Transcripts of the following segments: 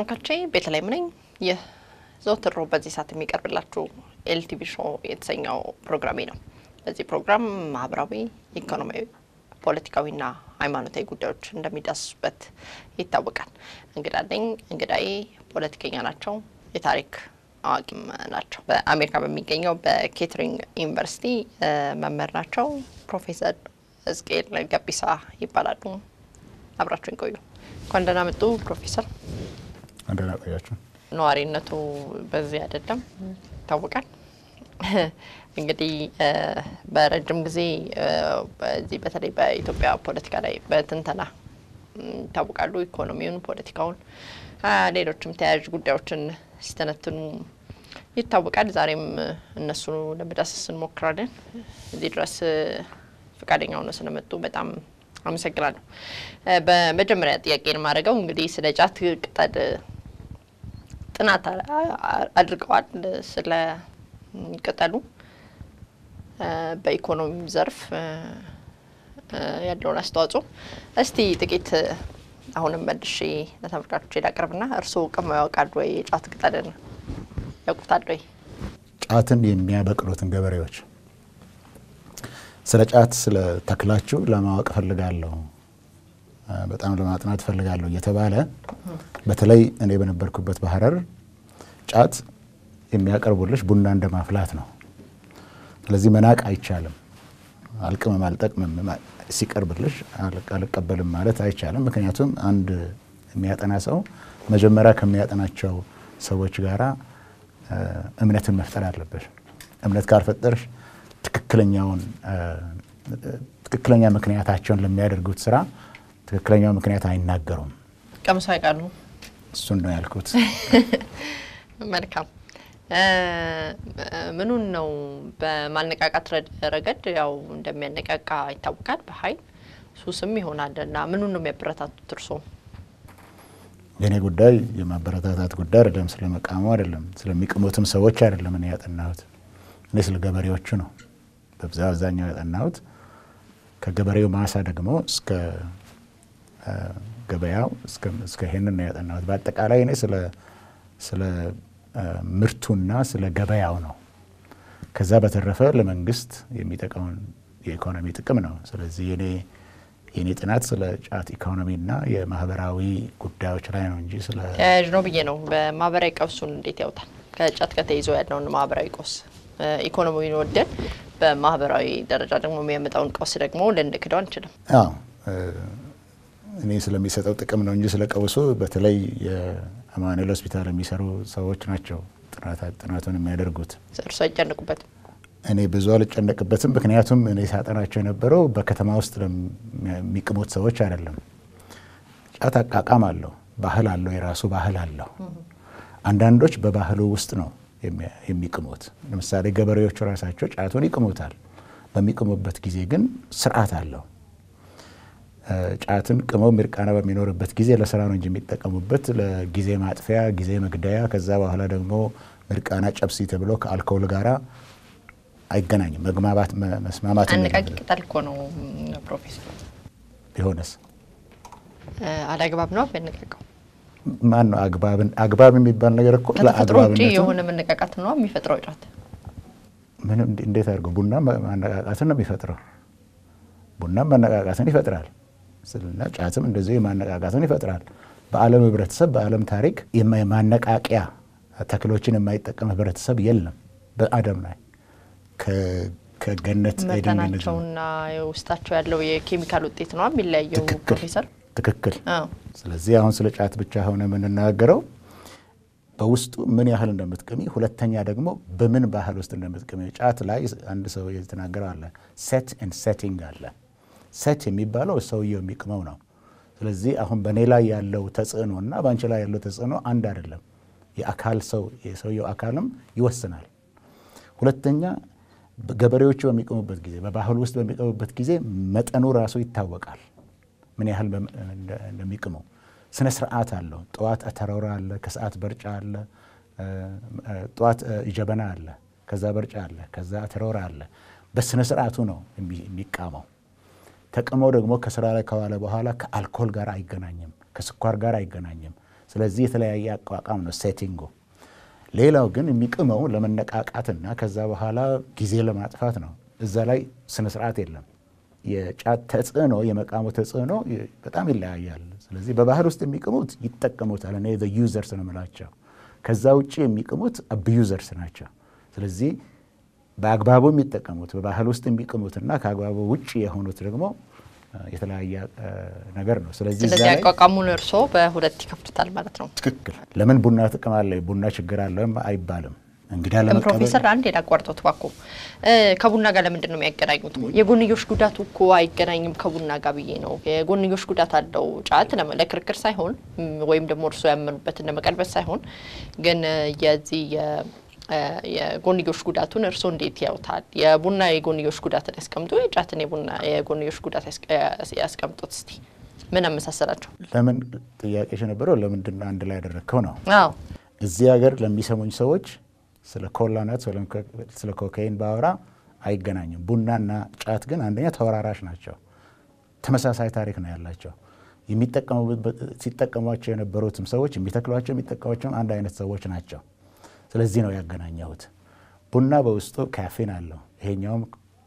ተመልካቾቼ ቤተልሔም ነኝ። ይህ ዘወትር ሮብ በዚህ ሰዓት የሚቀርብላችሁ ኤልቲቪ ሾው የተሰኘው ፕሮግራሜ ነው። በዚህ ፕሮግራም ማህበራዊ፣ ኢኮኖሚያዊ፣ ፖለቲካዊና ሃይማኖታዊ ጉዳዮች እንደሚዳስሱበት ይታወቃል። እንግዳ ነኝ። እንግዳዬ ፖለቲከኛ ናቸው፣ የታሪክ አዋቂም ናቸው። በአሜሪካ በሚገኘው በኬትሪንግ ዩኒቨርሲቲ መምህር ናቸው። ፕሮፌሰር ሕዝቅኤል ገቢሳ ይባላሉ። አብራችሁን ቆዩ። እንኳን ደህና መጡ ፕሮፌሰር። እንደና ቆያችሁ። ነዋሪነቱ በዚህ አይደለም ይታወቃል። እንግዲህ በረጅም ጊዜ በዚህ በተለይ በኢትዮጵያ ፖለቲካ ላይ በትንተና ይታወቃሉ። ኢኮኖሚውን፣ ፖለቲካውን፣ ሌሎችም ተያያዥ ጉዳዮችን ሲተነትኑ ይታወቃል። ዛሬም እነሱ ለመዳሰስ እንሞክራለን። እዚህ ድረስ ፈቃደኛ ሆነው ስለመጡ በጣም አመሰግናለሁ። በመጀመሪያ ጥያቄ የማደርገው እንግዲህ ስለ ጫት ቅጠል ጥናት አድርገዋል። ስለ ቅጠሉ በኢኮኖሚ ዘርፍ ያለውን አስተዋጽኦ እስቲ ጥቂት አሁንም መልሼ ለተመልካቾች ላቅርብና እርስዎ ቅመው ያውቃሉ ወይ? የጫት ቅጠልን ያውቁታል ወይ? ጫትን የሚያበቅሉትን ገበሬዎች ስለ ጫት ስለ ተክላችሁ ለማወቅ እፈልጋለሁ፣ በጣም ለማጥናት እፈልጋለሁ እየተባለ በተለይ እኔ በነበርኩበት በሀረር ጫት የሚያቀርቡልሽ ቡና እንደ ማፍላት ነው። ስለዚህ መናቅ አይቻልም። አልቅምም አልጠቅምም ሲቀርብልሽ አልቀበልም ማለት አይቻልም። ምክንያቱም አንድ የሚያጠና ሰው መጀመሪያ ከሚያጠናቸው ሰዎች ጋራ እምነትን መፍጠር አለበሽ። እምነት ካልፈጠርሽ ትክክለኛውን ትክክለኛ ምክንያታቸውን ለሚያደርጉት ስራ ትክክለኛው ምክንያት አይናገሩም። ቀምሰው ያውቃሉ? እሱን ነው ያልኩት። መልካም። ምኑን ነው በማነቃቃት ረገድ ያው እንደሚያነቃቃ ይታወቃል። በኃይል ሱስም ይሆናል እና ምኑን ነው የሚያበረታቱት እርስዎ? የእኔ ጉዳይ የማበረታታት ጉዳይ አይደለም። ስለ መቃሙ አይደለም፣ ስለሚቅሙትም ሰዎች አይደለም እኔ ያጠናሁት። እኔ ስለ ገበሬዎቹ ነው በብዛ አብዛኛው ያጠናሁት። ከገበሬው ማሳ ደግሞ እስከ ገበያው እስከ ይሄንን ነው ያጠናሁት። በአጠቃላይ እኔ ስለ ምርቱና ስለ ገበያው ነው። ከዛ በተረፈ ለመንግስት የሚጠቀመውን የኢኮኖሚ ጥቅም ነው። ስለዚህ የኔ የኔ ጥናት ስለ ጫት ኢኮኖሚና የማህበራዊ ጉዳዮች ላይ ነው እንጂ ስለ ተያያዥ ነው ብዬ ነው። በማህበራዊ ቀውሱን እንዴት ያውታል? ከጫት ጋር ተይዞ ያለውን ማህበራዊ ቀውስ ኢኮኖሚውን ወደን በማህበራዊ ደረጃ ደግሞ የሚያመጣውን ቀውስ ደግሞ ልንክደው አንችልም። አዎ እኔ ስለሚሰጠው ጥቅም ነው እንጂ ስለ ቀውሱ በተለይ የአማኑኤል ሆስፒታል የሚሰሩ ሰዎች ናቸው ጥናቱን የሚያደርጉት። እርሱ አይጨንቁበትም? እኔ ብዙ አልጨነቅበትም። ምክንያቱም እኔ ሳጠናቸው የነበረው በከተማ ውስጥ የሚቅሙት ሰዎች አይደለም። ጫት አቃቃም አለው፣ ባህል አለው፣ የራሱ ባህል አለው። አንዳንዶች በባህሉ ውስጥ ነው የሚቅሙት። ለምሳሌ ገበሬዎቹ ራሳቸው ጫቱን ይቅሙታል። በሚቅሙበት ጊዜ ግን ስርዓት አለው። ጫትን ቅመው ሚርቃና በሚኖርበት ጊዜ ለስራ ነው እንጂ የሚጠቀሙበት ለጊዜ ማጥፊያ፣ ጊዜ መግደያ፣ ከዛ በኋላ ደግሞ ሚርቃና ጨብሲ ተብሎ ከአልኮል ጋራ አይገናኝም። መግማባት መስማማት አነቃቂ ቅጠል እኮ ነው ፕሮፌሰር። ቢሆንስ አላግባብ ነው የሚያነቃቀው። ማን ነው አግባብን አግባብ የሚባል ነገር እኮ ከተፈጥሮ ውጭ የሆነ መነቃቃት ነው የሚፈጥረው ጫት። ምንም እንዴት አድርገው ቡና ማነቃቃትን ነው የሚፈጥረው። ቡናም ማነቃቃትን ይፈጥራል ስልና ጫትም እንደዚሁ የማነቃቃትን ይፈጥራል። በዓለም ህብረተሰብ በዓለም ታሪክ የማነቃቂያ ተክሎችን የማይጠቀም ህብረተሰብ የለም በአደም ላይ ከገነት መጠናቸውና ውስጣቸው ያለው የኬሚካል ውጤት ነው የሚለያየው ፕሮፌሰር። ትክክል። ስለዚህ አሁን ስለ ጫት ብቻ ሆነ የምንናገረው በውስጡ ምን ያህል እንደምትቅሚ፣ ሁለተኛ ደግሞ በምን ባህል ውስጥ እንደምትቅሚ። ጫት ላይ አንድ ሰው የተናገረው አለ፣ ሴት ኤንድ ሴቲንግ አለ። ሴት የሚባለው ሰውየው የሚቅመው ነው። ስለዚህ አሁን በእኔ ላይ ያለው ተጽዕኖ እና በአንቺ ላይ ያለው ተጽዕኖ አንድ አይደለም። የአካል ሰው የሰውየው አካልም ይወስናል። ሁለተኛ ገበሬዎቹ በሚቅሙበት ጊዜ በባህል ውስጥ በሚቅሙበት ጊዜ መጠኑ ራሱ ይታወቃል፣ ምን ያህል እንደሚቅሙ። ስነ ስርዓት አለው። ጠዋት አተረውራ አለ፣ ከሰዓት በርጫ አለ፣ ጠዋት ጀበና አለ፣ ከዛ በርጫ አለ፣ ከዛ አተረውራ አለ። በስነ ስርዓቱ ነው የሚቃመው። ተቅመው ደግሞ ከስራ ላይ ከዋለ በኋላ ከአልኮል ጋር አይገናኝም፣ ከስኳር ጋር አይገናኝም። ስለዚህ የተለያየ አቋቋም ነው ሴቲንጉ። ሌላው ግን የሚቅመው ለመነቃቃትና ከዛ በኋላ ጊዜ ለማጥፋት ነው። እዛ ላይ ስነስርዓት የለም። የጫት ተጽዕኖ የመቃሙ ተጽዕኖ በጣም ይለያያል። ስለዚህ በባህል ውስጥ የሚቅሙት ይጠቀሙታል። እኔ ዩዘርስ ነው የምላቸው። ከዛ ውጭ የሚቅሙት አብዩዘርስ ናቸው። ስለዚህ በአግባቡ የሚጠቀሙት በባህል ውስጥ የሚቅሙትና ከአግባቡ ውጭ የሆኑት ደግሞ የተለያየ ነገር ነው። ስለዚህ ስለዚህ አቋቋሙን እርስዎ በሁለት ይከፍቱታል ማለት ነው። ትክክል። ለምን ቡና ጥቅም አለ ቡና ችግር አለም አይባልም። እንግዳ ለመቀበል ፕሮፌሰር አንድ የላቋርጦት ባኮ ከቡና ጋር ለምንድን ነው የሚያገናኙት? የጎንዮሽ ጉዳቱ እኮ አይገናኝም ከቡና ጋር ብዬ ነው። የጎንዮሽ ጉዳት አለው ጫት ለክርክር ሳይሆን ወይም ደግሞ እርስዎ ያመኑበትን ለመቀልበስ ሳይሆን ግን የዚህ የጎንዮሽ ጉዳቱን እርስዎ እንዴት ያውታል? የቡና የጎንዮሽ ጉዳትን ያስቀምጡ፣ የጫትን የቡና የጎንዮሽ ጉዳት ያስቀምጡት። እስቲ ምን አመሳሰላቸው? ለምን ጥያቄሽ የነበረው ለምንድን ነው አንድ ላይ ያደረግከው ነው። አዎ እዚህ ሀገር ለሚሰሙኝ ሰዎች ስለ ኮላነት ስለ ኮካይን ባወራ አይገናኝም። ቡናና ጫት ግን አንደኛ ተወራራሽ ናቸው። ተመሳሳይ ታሪክ ነው ያላቸው። ሲጠቀሟቸው የነበሩትም ሰዎች የሚተክሏቸው የሚጠቀሟቸውም አንድ አይነት ሰዎች ናቸው። ስለዚህ ነው ያገናኘሁት። ቡና በውስጡ ካፌን አለው። ይሄኛውም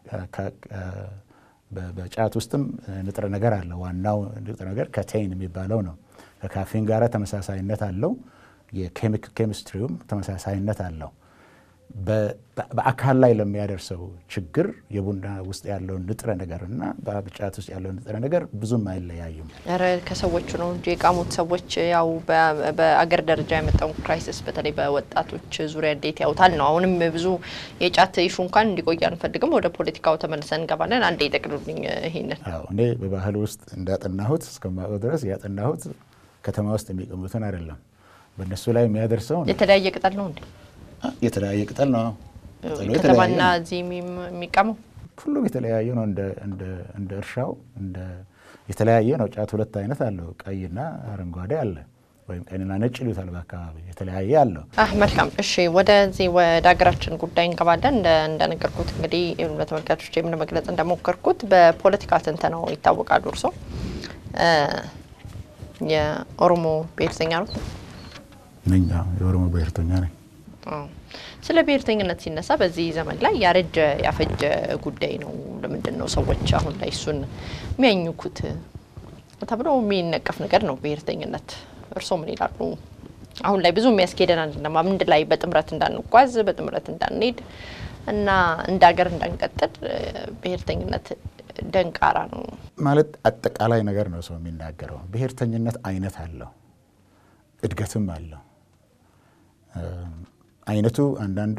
በጫት ውስጥም ንጥረ ነገር አለው። ዋናው ንጥረ ነገር ከቴይን የሚባለው ነው። ከካፌን ጋር ተመሳሳይነት አለው። የኬሚስትሪውም ተመሳሳይነት አለው። በአካል ላይ ለሚያደርሰው ችግር የቡና ውስጥ ያለውን ንጥረ ነገር እና በጫት ውስጥ ያለውን ንጥረ ነገር ብዙም አይለያዩም። ኧረ ከሰዎቹ ነው እንጂ የቃሙት ሰዎች ያው በአገር ደረጃ የመጣውን ክራይሲስ በተለይ በወጣቶች ዙሪያ እንዴት ያውታል ነው። አሁንም ብዙ የጫት ኢሹ እንኳን እንዲቆይ አንፈልግም። ወደ ፖለቲካው ተመልሰን እንገባለን። አንዴ ይጠቅሉልኝ ይሄንን። እኔ በባህል ውስጥ እንዳጠናሁት እስከማውቀው ድረስ ያጠናሁት ከተማ ውስጥ የሚቀሙትን አይደለም። በእነሱ ላይ የሚያደርሰው የተለያየ ቅጠል ነው እንዴ? የተለያየ ቅጠል ነው። ከተማና እዚህ የሚቀመው ሁሉም የተለያየ ነው። እንደ እርሻው የተለያየ ነው። ጫት ሁለት አይነት አለው። ቀይና አረንጓዴ አለ፣ ወይም ቀይና ነጭ ይሉታል በአካባቢ የተለያየ አለው። መልካም እሺ፣ ወደዚህ ወደ ሀገራችን ጉዳይ እንገባለን። እንደነገርኩት እንግዲህ ለተመልካቾች የምን መግለጽ እንደሞከርኩት በፖለቲካ ትንተናው ይታወቃሉ። እርሶ የኦሮሞ ብሔርተኛ ነው? ነኝ። የኦሮሞ ብሔርተኛ ነኝ። ስለ ብሔርተኝነት ሲነሳ በዚህ ዘመን ላይ ያረጀ ያፈጀ ጉዳይ ነው። ለምንድን ነው ሰዎች አሁን ላይ እሱን የሚያኝኩት ተብሎ የሚነቀፍ ነገር ነው ብሔርተኝነት። እርስዎ ምን ይላሉ? አሁን ላይ ብዙ የሚያስኬደን አይደለም። አንድ ላይ በጥምረት እንዳንጓዝ፣ በጥምረት እንዳንሄድ እና እንደ ሀገር እንዳንቀጥል ብሔርተኝነት ደንቃራ ነው ማለት አጠቃላይ ነገር ነው ሰው የሚናገረው። ብሔርተኝነት አይነት አለው፣ እድገትም አለው። አይነቱ አንዳንዱ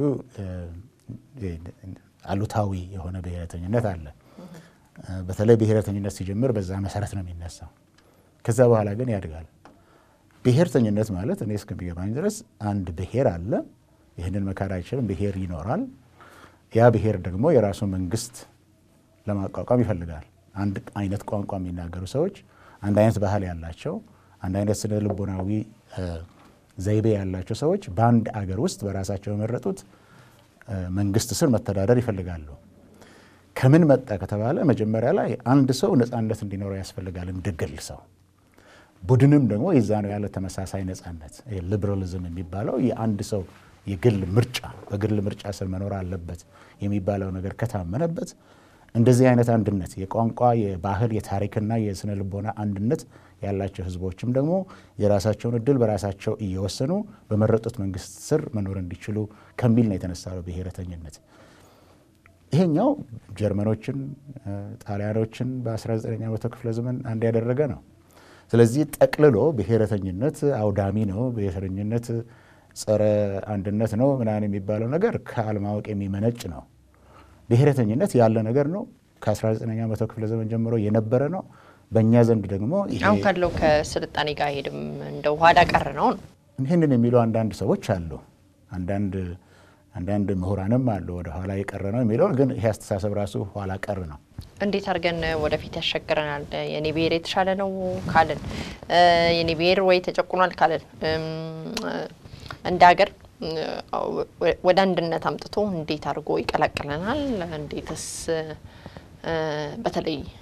አሉታዊ የሆነ ብሔረተኝነት አለ። በተለይ ብሔረተኝነት ሲጀምር በዛ መሰረት ነው የሚነሳው። ከዛ በኋላ ግን ያድጋል። ብሔርተኝነት ማለት እኔ እስከሚገባኝ ድረስ አንድ ብሔር አለ። ይህንን መካድ አይችልም። ብሔር ይኖራል። ያ ብሔር ደግሞ የራሱ መንግስት ለማቋቋም ይፈልጋል። አንድ አይነት ቋንቋ የሚናገሩ ሰዎች፣ አንድ አይነት ባህል ያላቸው፣ አንድ አይነት ስነ ልቦናዊ ዘይቤ ያላቸው ሰዎች በአንድ አገር ውስጥ በራሳቸው የመረጡት መንግስት ስር መተዳደር ይፈልጋሉ። ከምን መጣ ከተባለ መጀመሪያ ላይ አንድ ሰው ነፃነት እንዲኖረው ያስፈልጋል፣ እንደ ግል ሰው። ቡድንም ደግሞ የዛ ነው ያለ ተመሳሳይ ነፃነት። ሊበራሊዝም የሚባለው የአንድ ሰው የግል ምርጫ በግል ምርጫ ስር መኖር አለበት የሚባለው ነገር ከታመነበት እንደዚህ አይነት አንድነት የቋንቋ፣ የባህል፣ የታሪክና የስነ ልቦና አንድነት ያላቸው ህዝቦችም ደግሞ የራሳቸውን እድል በራሳቸው እየወሰኑ በመረጡት መንግስት ስር መኖር እንዲችሉ ከሚል ነው የተነሳው ብሔረተኝነት። ይሄኛው ጀርመኖችን፣ ጣሊያኖችን በ19ኛ መቶ ክፍለ ዘመን አንድ ያደረገ ነው። ስለዚህ ጠቅልሎ ብሔረተኝነት አውዳሚ ነው፣ ብሔረተኝነት ጸረ አንድነት ነው ምናምን የሚባለው ነገር ከአለማወቅ የሚመነጭ ነው። ብሔረተኝነት ያለ ነገር ነው። ከ19ኛ መቶ ክፍለ ዘመን ጀምሮ የነበረ ነው። በእኛ ዘንድ ደግሞ አሁን ካለው ከስልጣኔ ጋር ሄድም እንደ ኋላ ቀር ነው ነው ይህንን የሚሉ አንዳንድ ሰዎች አሉ። አንዳንድ አንዳንድ ምሁራንም አሉ ወደ ኋላ የቀረ ነው የሚለው ግን ይሄ አስተሳሰብ ራሱ ኋላ ቀር ነው። እንዴት አድርገን ወደፊት ያሻግረናል? የኔ ብሔር የተሻለ ነው ካልን፣ የኔ ብሔር ወይ ተጨቁኗል ካልን እንደ ሀገር ወደ አንድነት አምጥቶ እንዴት አድርጎ ይቀላቅለናል? እንዴትስ በተለይ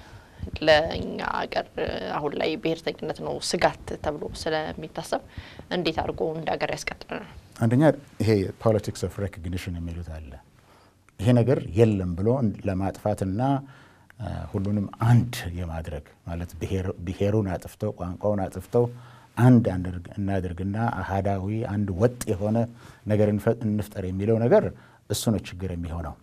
ለእኛ ሀገር አሁን ላይ ብሔርተኝነት ነው ስጋት ተብሎ ስለሚታሰብ እንዴት አድርጎ እንደ ሀገር ያስቀጥለናል? አንደኛ ይሄ ፖለቲክስ ኦፍ ሬኮግኒሽን የሚሉት አለ። ይሄ ነገር የለም ብሎ ለማጥፋትና ሁሉንም አንድ የማድረግ ማለት ብሔሩን አጥፍተው ቋንቋውን አጥፍተው አንድ እናድርግና አህዳዊ አንድ ወጥ የሆነ ነገር እንፍጠር የሚለው ነገር እሱ ነው ችግር የሚሆነው።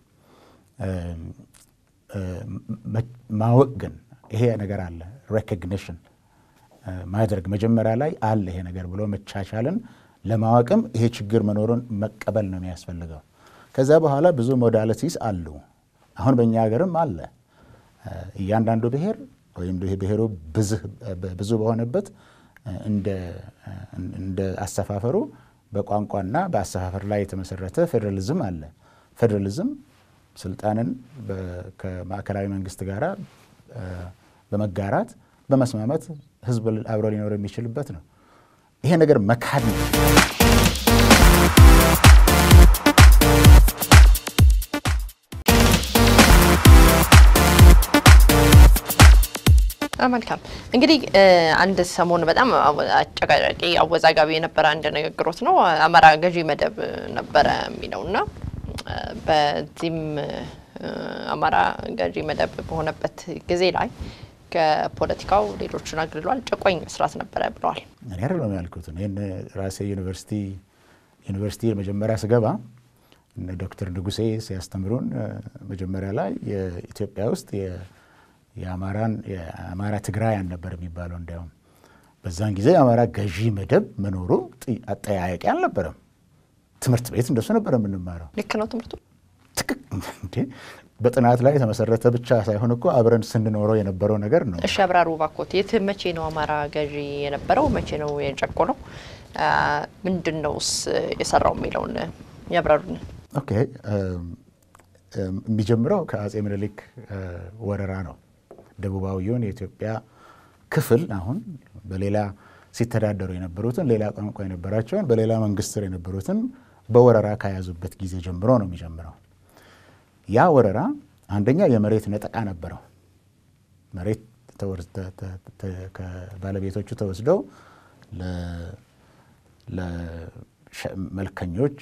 ማወቅ ግን ይሄ ነገር አለ ሬኮግኒሽን ማድረግ መጀመሪያ ላይ አለ ይሄ ነገር ብሎ መቻቻልን ለማወቅም ይሄ ችግር መኖሩን መቀበል ነው የሚያስፈልገው። ከዛ በኋላ ብዙ ሞዳሊቲስ አሉ። አሁን በእኛ ሀገርም አለ። እያንዳንዱ ብሔር ወይም ብሔሩ ብዙ በሆነበት እንደ አሰፋፈሩ በቋንቋና በአሰፋፈር ላይ የተመሰረተ ፌዴራሊዝም አለ። ፌዴራሊዝም ስልጣንን ከማዕከላዊ መንግስት ጋር በመጋራት በመስማማት ህዝብ አብሮ ሊኖር የሚችልበት ነው። ይሄ ነገር መካድ ነው። መልካም እንግዲህ አንድ ሰሞን በጣም አጨቃጫቂ አወዛጋቢ የነበረ አንድ ንግግሮት ነው አማራ ገዢ መደብ ነበረ የሚለው እና በዚህም አማራ ገዢ መደብ በሆነበት ጊዜ ላይ ከፖለቲካው ሌሎችን አግልሏል፣ ጨቋኝ መስራት ነበረ ብለዋል። እኔ አይደለም ያልኩት። ይህን ራሴ ዩኒቨርሲቲ ዩኒቨርሲቲ መጀመሪያ ስገባ እነ ዶክተር ንጉሴ ሲያስተምሩን መጀመሪያ ላይ የኢትዮጵያ ውስጥ የአማራን የአማራ ትግራያን ነበር የሚባለው። እንዲያውም በዛን ጊዜ የአማራ ገዢ መደብ መኖሩ አጠያያቂ አልነበረም። ትምህርት ቤት እንደሱ ነበር የምንማረው። ልክ ነው ትምህርቱ በጥናት ላይ የተመሰረተ ብቻ ሳይሆን እኮ አብረን ስንኖረው የነበረው ነገር ነው። እሺ አብራሩ ባኮት፣ የት መቼ ነው አማራ ገዢ የነበረው? መቼ ነው የጨቆነው? ምንድን ነውስ የሰራው የሚለውን ያብራሩን። ኦኬ የሚጀምረው ከአጼ ምኒልክ ወረራ ነው። ደቡባዊውን የኢትዮጵያ ክፍል አሁን በሌላ ሲተዳደሩ የነበሩትን ሌላ ቋንቋ የነበራቸውን በሌላ መንግስት ስር የነበሩትን በወረራ ከያዙበት ጊዜ ጀምሮ ነው የሚጀምረው። ያ ወረራ አንደኛ የመሬት ነጠቃ ነበረው። መሬት ከባለቤቶቹ ተወስደው ለመልከኞች፣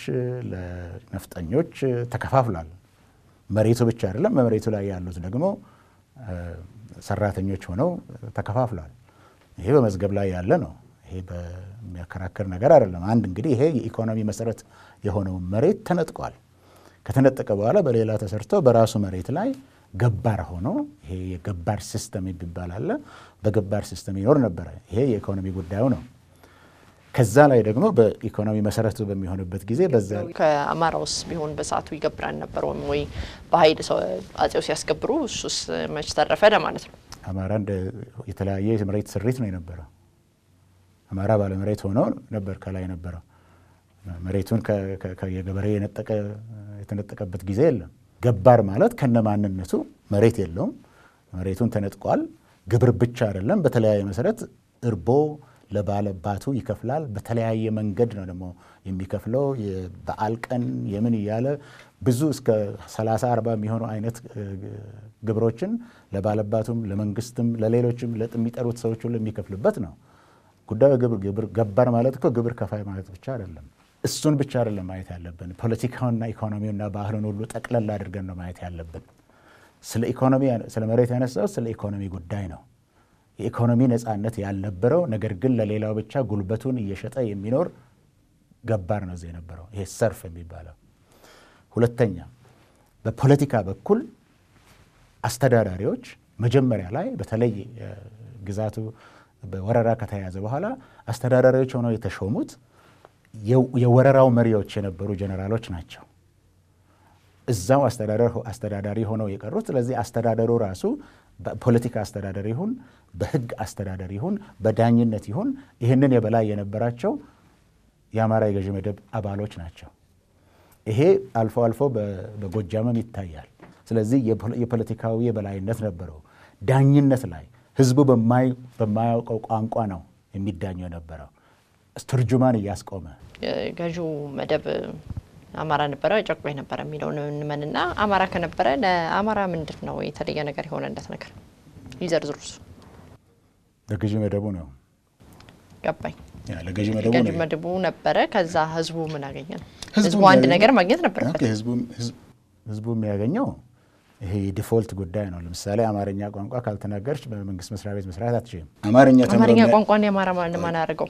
ለነፍጠኞች ተከፋፍሏል። መሬቱ ብቻ አይደለም፣ በመሬቱ ላይ ያሉት ደግሞ ሰራተኞች ሆነው ተከፋፍሏል። ይሄ በመዝገብ ላይ ያለ ነው። ይሄ በሚያከራክር ነገር አይደለም። አንድ እንግዲህ ይሄ የኢኮኖሚ መሰረት የሆነው መሬት ተነጥቋል። ከተነጠቀ በኋላ በሌላ ተሰርቶ በራሱ መሬት ላይ ገባር ሆኖ ይሄ የገባር ሲስተም የሚባል አለ። በገባር ሲስተም ይኖር ነበረ። ይሄ የኢኮኖሚ ጉዳዩ ነው። ከዛ ላይ ደግሞ በኢኮኖሚ መሰረቱ በሚሆንበት ጊዜ በዛ ከአማራ ውስጥ ቢሆን በሰዓቱ ይገብራል ነበር ወይም ወይ በኃይል ሰው አጼው ሲያስገብሩ እሱስ መች ተረፈ ለማለት ነው። አማራ እንደ የተለያየ የመሬት ስሪት ነው የነበረው። አማራ ባለመሬት ሆኖ ነበር ከላይ የነበረው። መሬቱን የገበሬ የነጠቀ የተነጠቀበት ጊዜ የለም። ገባር ማለት ከነ ማንነቱ መሬት የለውም። መሬቱን ተነጥቋል። ግብር ብቻ አይደለም፣ በተለያየ መሰረት እርቦ ለባለባቱ ይከፍላል። በተለያየ መንገድ ነው ደግሞ የሚከፍለው። የበዓል ቀን የምን እያለ ብዙ እስከ 30 40 የሚሆኑ አይነት ግብሮችን ለባለባቱም፣ ለመንግስትም፣ ለሌሎችም የሚጠሩት ሰዎች ሁሉ የሚከፍልበት ነው። ጉዳዩ ግብር ግብር ገባር ማለት እኮ ግብር ከፋይ ማለት ብቻ አይደለም። እሱን ብቻ አይደለም ማየት ያለብን። ፖለቲካውና ኢኮኖሚውና ባህሉን ሁሉ ጠቅለል አድርገን ነው ማየት ያለብን። ስለ ኢኮኖሚ ስለ መሬት ያነሳው ስለ ኢኮኖሚ ጉዳይ ነው። የኢኮኖሚ ነፃነት ያልነበረው ነገር ግን ለሌላው ብቻ ጉልበቱን እየሸጠ የሚኖር ገባር ነው እዚህ የነበረው ይሄ ሰርፍ የሚባለው። ሁለተኛ በፖለቲካ በኩል አስተዳዳሪዎች መጀመሪያ ላይ በተለይ ግዛቱ በወረራ ከተያዘ በኋላ አስተዳዳሪዎች ሆነው የተሾሙት የወረራው መሪዎች የነበሩ ጀኔራሎች ናቸው። እዛው አስተዳዳሪ ሆነው የቀሩት። ስለዚህ አስተዳደሩ ራሱ በፖለቲካ አስተዳደር ይሁን በሕግ አስተዳደር ይሁን በዳኝነት ይሁን ይህንን የበላይ የነበራቸው የአማራ የገዢ መደብ አባሎች ናቸው። ይሄ አልፎ አልፎ በጎጃምም ይታያል። ስለዚህ የፖለቲካዊ የበላይነት ነበረው። ዳኝነት ላይ ህዝቡ በማያውቀው ቋንቋ ነው የሚዳኘው የነበረው ትርጁማን እያስቆመ ገዢው መደብ አማራ ነበረ ጨቋኝ ነበረ የሚለውን እንመንና አማራ ከነበረ ለአማራ ምንድን ነው የተለየ ነገር የሆነለት ነገር? ይዘርዝሩስ። ለገዢ መደቡ ነው ገባኝ። ያ ለገዢ መደቡ ገዢ ነው። መድቡ ነበረ። ከዛ ህዝቡ ምን አገኘ ነው? ህዝቡ ህዝቡ አንድ የሚያገኘው- ነገር ማግኘት ነበረበት። ኦኬ፣ ህዝቡ- ህዝብ- ህዝቡ የሚያገኘው ይሄ የዲፎልት ጉዳይ ነው። ለምሳሌ አማርኛ ቋንቋ ካልተናገርች በመንግስት መስሪያ ቤት መስራት አትችልም። አማርኛ ተምሮ አማርኛ የሚያ- ቋንቋን የአማራ ማን ማን አረገው?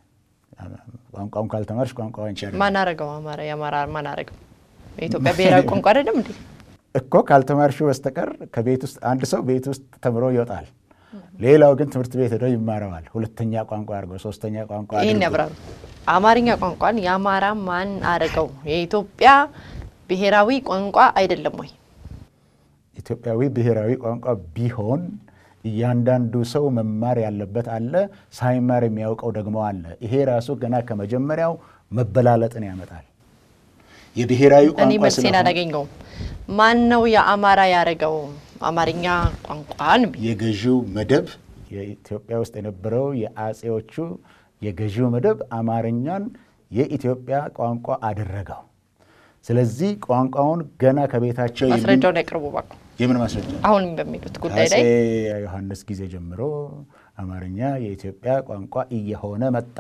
ቋንቋውን ካልተማርሽ ቋንቋ አንቺ አይደለም ማን አረገው? አማራ የአማራ ማን አረገው? የኢትዮጵያ ብሔራዊ ቋንቋ አይደለም እንዴ? እኮ ካልተማርሽው በስተቀር ከቤት ውስጥ አንድ ሰው ቤት ውስጥ ተምሮ ይወጣል። ሌላው ግን ትምህርት ቤት ሄዶ ይማረዋል። ሁለተኛ ቋንቋ አድርጎ ሶስተኛ ቋንቋ ይህን አድርጎ ያብራሩ። አማርኛ ቋንቋን የአማራ ማን አረገው? የኢትዮጵያ ብሔራዊ ቋንቋ አይደለም ወይ? ኢትዮጵያዊ ብሔራዊ ቋንቋ ቢሆን እያንዳንዱ ሰው መማር ያለበት አለ፣ ሳይማር የሚያውቀው ደግሞ አለ። ይሄ ራሱ ገና ከመጀመሪያው መበላለጥን ያመጣል። የብሔራዊ እኔ ቋንቋ መልሴን ስለሆነ አላገኘውም። ማን ነው የአማራ ያረገው አማርኛ ቋንቋን? የገዢው መደብ የኢትዮጵያ ውስጥ የነበረው የአጼዎቹ የገዢው መደብ አማርኛን የኢትዮጵያ ቋንቋ አደረገው። ስለዚህ ቋንቋውን ገና ከቤታቸው የሚ- ማስረጃውን ያቅርቡ እባክዎ። የምን ማስረጃ? አሁንም በሚሉት ጉዳይ ከአጼ ላይ ዮሐንስ ጊዜ ጀምሮ አማርኛ የኢትዮጵያ ቋንቋ እየሆነ መጣ።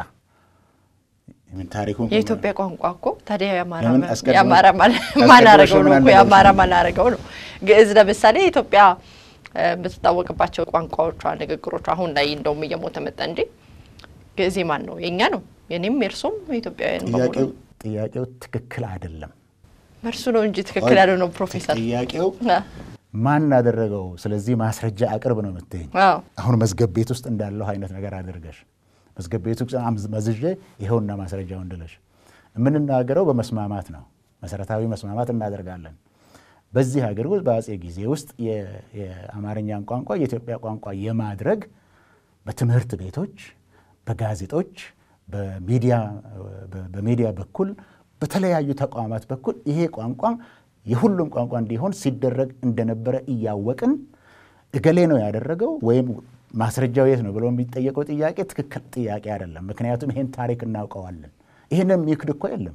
ምን ታሪኩን የኢትዮጵያ ቋንቋ እኮ ታዲያ የአማራ ለምን ማ- አስቀድሞ- የአማራ ማን አስቀድሞ ማን አረገው ነው ምን እኮ አልነበረም? የአማራ ማን አረገው ነው። ግዕዝ ለምሳሌ ኢትዮጵያ እ፣ የምትታወቅባቸው ቋንቋዎቿ፣ ንግግሮቿ አሁን ላይ እንደውም እየሞተ መጣ እንጂ ግዕዝ ማን ነው? የእኛ ነው። የኔም የእርሱም ኢትዮጵያውያን በሙሉ ጥያቄው ጥያቄው ትክክል አይደለም። እርሱ ነው እንጂ ትክክል ያለው ነው ፕሮፌሰር ጥያቄው አ፣ ማን አደረገው? ስለዚህ ማስረጃ አቅርብ ነው የምትይኝ። አዎ አሁን መዝገብ ቤት ውስጥ እንዳለው አይነት ነገር አድርገሽ መዝገብ ቤት ውስጥ አምዝ- መዝዤ ይኸውና ማስረጃው እንድለሽ የምንናገረው በመስማማት ነው። መሰረታዊ መስማማት እናደርጋለን። በዚህ ሀገር ውስጥ በአጼ ጊዜ ውስጥ የ- የአማርኛን ቋንቋ የኢትዮጵያ ቋንቋ የማድረግ በትምህርት ቤቶች፣ በጋዜጦች፣ በሚዲያ በ- በሚዲያ በኩል በተለያዩ ተቋማት በኩል ይሄ ቋንቋ የሁሉም ቋንቋ እንዲሆን ሲደረግ እንደነበረ እያወቅን እገሌ ነው ያደረገው ወይም ማስረጃው የት ነው ብሎ የሚጠየቀው ጥያቄ ትክክል ጥያቄ አይደለም። ምክንያቱም ይሄን ታሪክ እናውቀዋለን። ይህንን የሚክድ እኮ የለም።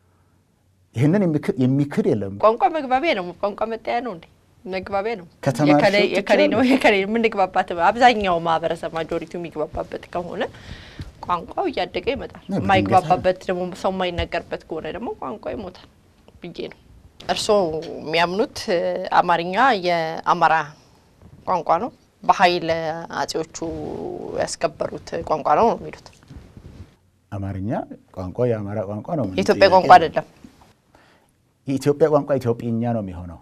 ይህንን የሚክድ- የሚክድ የለም። ቋንቋ መግባቢያ ነው። ቋንቋ መጠያ ነው እንዴ? መግባቢያ ነው። ከተማርሽው የከሌ- የከሌ ነው ትችያለሽ። የከሌ የምንግባባት አብዛኛው ማህበረሰብ ማጆሪቲው የሚግባባበት ከሆነ ቋንቋው እያደገ ይመጣል። ነው፣ የማይግባባበት ደግሞ ሰው የማይነገርበት ከሆነ ደግሞ ቋንቋ ይሞታል ብዬ ነው። እርስዎ የሚያምኑት እ፣ አማርኛ የአማራ ቋንቋ ነው፣ በኃይል አጼዎቹ ያስከበሩት ቋንቋ ነው ነው የሚሉት። አማርኛ ቋንቋ የአማራ ቋንቋ ነው። ምንም የኢትዮጵያ ጥያቄ ቋንቋ የለም። አይደለም። የኢትዮጵያ ቋንቋ ኢትዮጵኛ ነው የሚሆነው።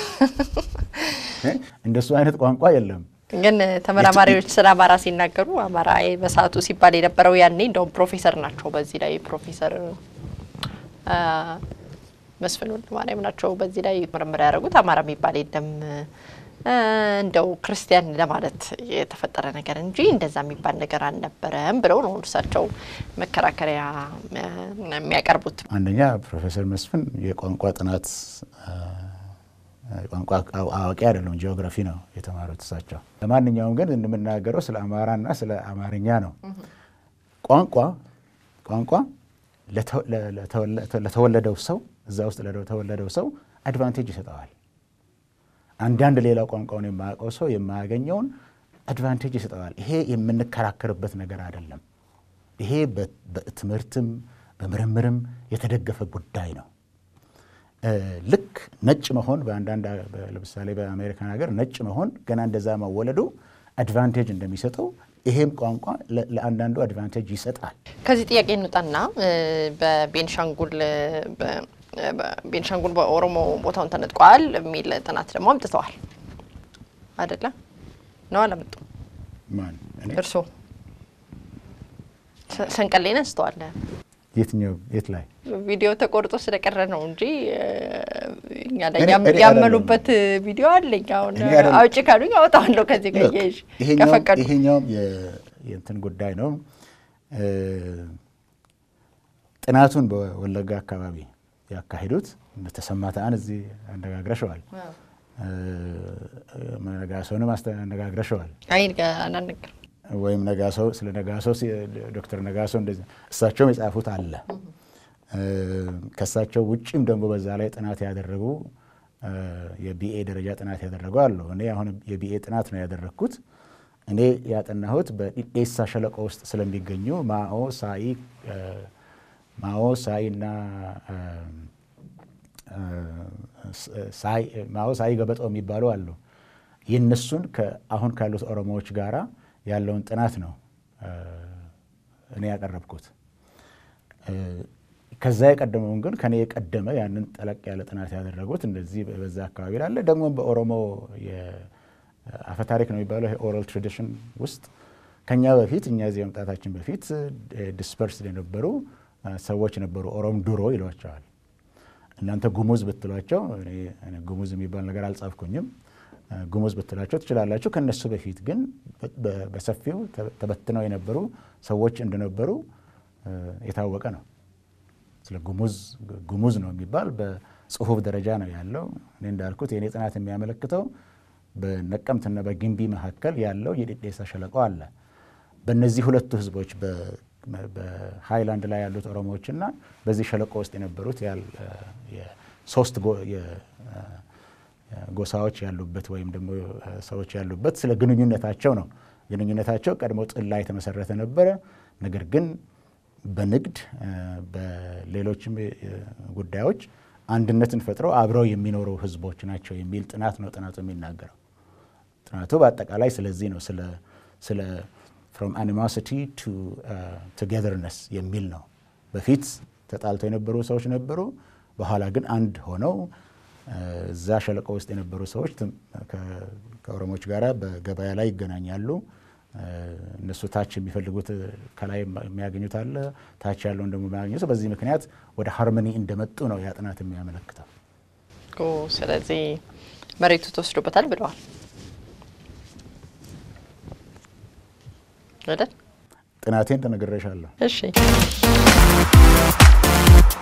እ? እንደሱ አይነት ቋንቋ የለም። ግን ተመራማሪዎች ስለ አማራ ሲናገሩ አማራ በሰዓቱ ሲባል የነበረው ያኔ እንደውም ፕሮፌሰር ናቸው። በዚህ ላይ ፕሮፌሰር አ፣ መስፍን ወልደማርያም ናቸው። በዚህ ላይ ምርምር ያደረጉት አማራ የሚባል የለም አ፣ እንደው ክርስቲያን ለማለት የተፈጠረ ነገር እንጂ እንደዛ የሚባል ነገር አልነበረም ብለው ነው እርሳቸው መከራከሪያ አ፣ የሚያቀርቡት። አንደኛ ፕሮፌሰር መስፍን የቋንቋ ጥናት አ፣ ቋንቋ አው- አዋቂ አይደለም፣ ጂኦግራፊ ነው የተማሩት እሳቸው። ለማንኛውም ግን የምናገረው ስለ አማራና ስለ አማርኛ ነው። ቋንቋ ቋንቋ ለተ- ለ- ለተወለ- ለተወለደው ሰው እዛ ውስጥ ለተወለደው ሰው አድቫንቴጅ ይሰጠዋል። አንዳንድ ሌላው ቋንቋውን የማያውቀው ሰው የማያገኘውን አድቫንቴጅ ይሰጠዋል። ይሄ የምንከራከርበት ነገር አይደለም። ይሄ በ- በትምህርትም በምርምርም የተደገፈ ጉዳይ ነው። እ፣ ልክ ነጭ መሆን በአንዳንድ አ- በ- ለምሳሌ በአሜሪካን ሀገር ነጭ መሆን ገና እንደዛ መወለዱ አድቫንቴጅ እንደሚሰጠው ይሄም ቋንቋ ለ- ለአንዳንዱ አድቫንቴጅ ይሰጣል። ከዚህ ጥያቄ እንውጣና እ፣ በቤንሻንጉል እ፣ በ- እ፣ በቤንሻንጉል በኦሮሞ ቦታውን ተነጥቋል የሚል ጥናት ደግሞ አምጥተዋል አይደለ? ነው አላመጡም? ማን እኔ? እርስዎ ሰ- ሰንቀሌን አንስተዋል። የትኛው የት ላይ ቪዲዮ ተቆርጦ ስለቀረ ነው እንጂ እ፣ እኛ ላይ እኔ- ያም- እኔ ያመኑበት ቪዲዮ አለኝ። አሁን እኔ አይደለም። አውጭ ካሉኝ አወጣዋለሁ ከዚህ ጋር Look, እያይሽ ይሄኛውም- ከፈቀዱ ይሄኛውም የ- የእንትን ጉዳይ ነው። እ፣ ጥናቱን በወለጋ አካባቢ ያካሂዱት ተሰማ ተአን እዚህ አነጋግረሸዋል። እ፣ ነጋሶንም አስተ- አነጋግረሸዋል። አይ አናነገር ወይም ነጋሶ ስለ ነጋሶ ሲ- ዶክተር ነጋሶ እንደዚህ እሳቸውም የጻፉት አለ። እ፣ ከእሳቸው ውጭም ደግሞ በዛ ላይ ጥናት ያደረጉ እ፣ የቢኤ ደረጃ ጥናት ያደረጉ አሉ። እኔ አሁን የቢኤ ጥናት ነው ያደረግኩት። እኔ ያጠናሁት በኢዴሳ ሸለቆ ውስጥ ስለሚገኙ ማኦ ሳይ ማኦ ሳይ እና ማኦ ሳይ ገበጦ የሚባሉ አሉ። የእነሱን አሁን ካሉት ኦሮሞዎች ጋራ ያለውን ጥናት ነው እኔ ያቀረብኩት። ከዛ የቀደመውን ግን ከኔ የቀደመ ያንን ጠለቅ ያለ ጥናት ያደረጉት እንደዚህ በዛ አካባቢ ላለ ደግሞ በኦሮሞ አፈታሪክ ነው የሚባለው ኦራል ትራዲሽን ውስጥ ከኛ በፊት እኛ እዚህ መምጣታችን በፊት ዲስፐርስድ የነበሩ ሰዎች ነበሩ። ኦሮም ድሮ ይሏቸዋል። እናንተ ጉሙዝ ብትሏቸው ጉሙዝ የሚባል ነገር አልጻፍኩኝም። ጉሙዝ ብትሏቸው ትችላላችሁ። ከነሱ በፊት ግን በሰፊው ተበትነው የነበሩ ሰዎች እንደነበሩ የታወቀ ነው። ስለ ጉሙዝ ጉሙዝ ነው የሚባል በጽሁፍ ደረጃ ነው ያለው። እኔ እንዳልኩት የእኔ ጥናት የሚያመለክተው በነቀምትና በግንቢ መካከል ያለው የዴዴሳ ሸለቆ አለ። በእነዚህ ሁለቱ ህዝቦች በሃይላንድ ላይ ያሉት ኦሮሞዎችና በዚህ ሸለቆ ውስጥ የነበሩት ሶስት ጎሳዎች ያሉበት ወይም ደግሞ ሰዎች ያሉበት ስለ ግንኙነታቸው ነው። ግንኙነታቸው ቀድሞ ጥል ላይ የተመሰረተ ነበረ። ነገር ግን በንግድ በሌሎችም ጉዳዮች አንድነትን ፈጥረው አብረው የሚኖሩ ህዝቦች ናቸው የሚል ጥናት ነው ጥናቱ የሚናገረው። ጥናቱ በአጠቃላይ ስለዚህ ነው ስለ ፍሮም አኒማሲቲ ቱ ቱጌዘርነስ የሚል ነው። በፊት ተጣልተው የነበሩ ሰዎች ነበሩ። በኋላ ግን አንድ ሆነው እዛ ሸለቆ ውስጥ የነበሩ ሰዎች ከኦሮሞዎች ጋር በገበያ ላይ ይገናኛሉ። እነሱ ታች የሚፈልጉት ከላይ የሚያገኙት አለ፣ ታች ያለውን ደግሞ የሚያገኙት። በዚህ ምክንያት ወደ ሃርመኒ እንደመጡ ነው ያ ጥናት የሚያመለክተው። ስለዚህ መሬቱ ተወስዶበታል ብለዋል አይደል? ጥናቴን ተነግሬሻለሁ። እሺ